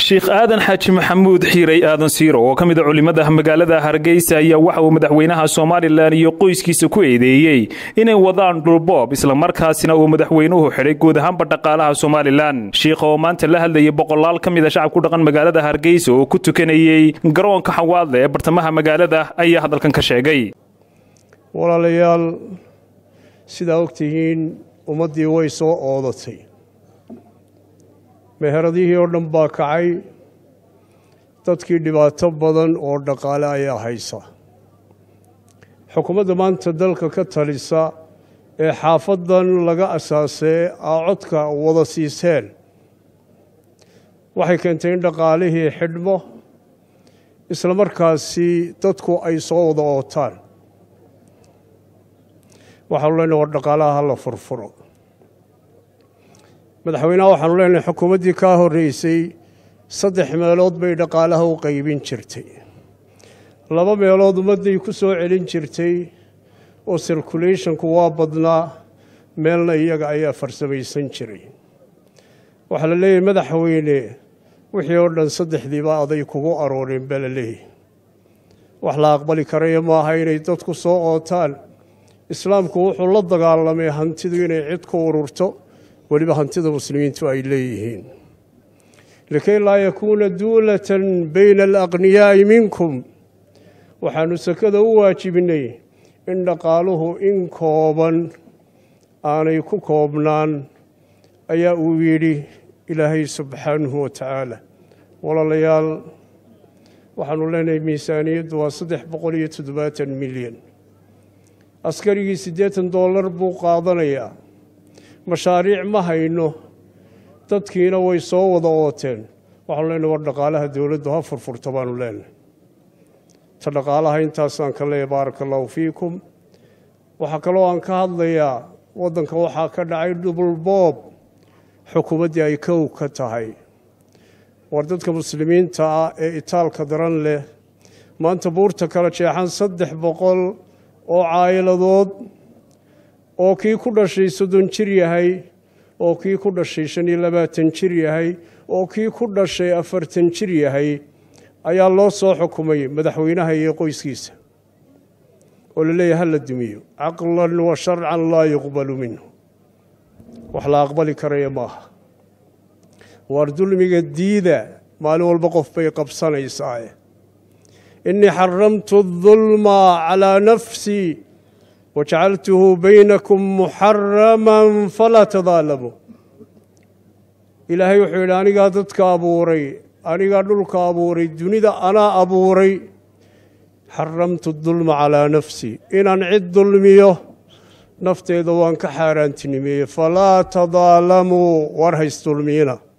sheekh aadan xaaji maxamuud xiirey aadan siiro oo ka mid a culimada magaalada hargeysa ayaa waxa uu madaxweynaha somalilan iyo qoyskiisa ku eedeeyey inay wadaan dhulboob islamarkaasina uu madaxweynuhu xidhay guud ahaanba dhaqaalaha somalilan shiikha oo maanta la hadlayay boqolaal ka mid a shacab ku dhaqan magaalada hargeysa oo ku tukanayey garoonka xawaadle ee bartamaha magaalada ayaa hadalkan ka sheegay walaalayaal sidaa ogtihiin ummaddii way soo oodatay meheradihii oo dhan baa kacay dadkii dhibaato badan oo dhaqaale ayaa haysa xukuumadda maanta dalka ka talisa ee xaafadan laga asaasee aa codka wada siiseen waxay keentay in dhaqaalihii xidhmo isla markaasi dadku ay soo wada ootaan waxaanu leenahay war dhaqaalaha hala furfuro madaxweynaha waxaanu leenahay xukuumaddii kaa horreysay saddex meelood bay dhaqaalaha u qaybin jirtay laba meelood ummadday ku soo celin jirtay oo circulationku waa badnaa meelna iyaga ayaa farsamaysan jiray waxaa la leeyahay madaxweyne wixii oo dhan saddexdiiba aday kugu arooreen baa la leeyahy wax la aqbali karaya maaha inay dadku soo ootaan islaamku wuxuu la dagaalamay hantidu inay cid ku ururto weliba hantida muslimiintu ay leeyihiin likay laa yakuuna duulatan bayna alaqniyaa'i minkum waxaanu sakada u waajibinay in dhaqaaluhu in kooban aanay ku koobnaan ayaa uu yidhi ilaahay subxaanahu wa tacaala walaalayaal waxaanu leenahay miisaaniyaddu waa saddex boqol iyo toddobaatan milyan askarigii siddeetan dollar buu qaadanayaa mashaariic ma hayno dadkiina way soo wada ooteen waxaanu leenahay war dhaqaalaha dowladdu ha furfurta baanu leenahay ta dhaqaalaha intaasaan ka leeyahy baaraka allahu fiikum waxaa kaloo aan ka hadlayaa waddanka waxaa ka dhacay dhubulboob xukuumaddii ay kow ka tahay war dadka muslimiinta ah ee itaalka daran leh maanta buurta kala jeexan saddex boqol oo caayiladood oo kii ku dhashay soddon jir yahay oo kii ku dhashay shan iyo labaatan jir yahay oo kii ku dhashay afartan jir yahay ayaa loo soo xukumay madaxweynaha iyo qoyskiisa oo la leeyahy ha la dumiyo caqlan wa sharcan laa yuqbalu minhu wax la aqbali karaya maaha waar dulmiga diida maalin walba qof bay qabsanaysaae inii xaramtu adulma calaa nafsii wajacaltuhu baynakum muxaraman falaa tadaalamuu ilaahay wuxuu yidhi anigaa dadka abuuray anigaa dhulka abuuray dunida anaa abuuray xaramtu dulma calaa nafsii inaan cid dulmiyo nafteeda waan ka xaaraantinimeeyey falaa tadaalamuu war haysdulmiyina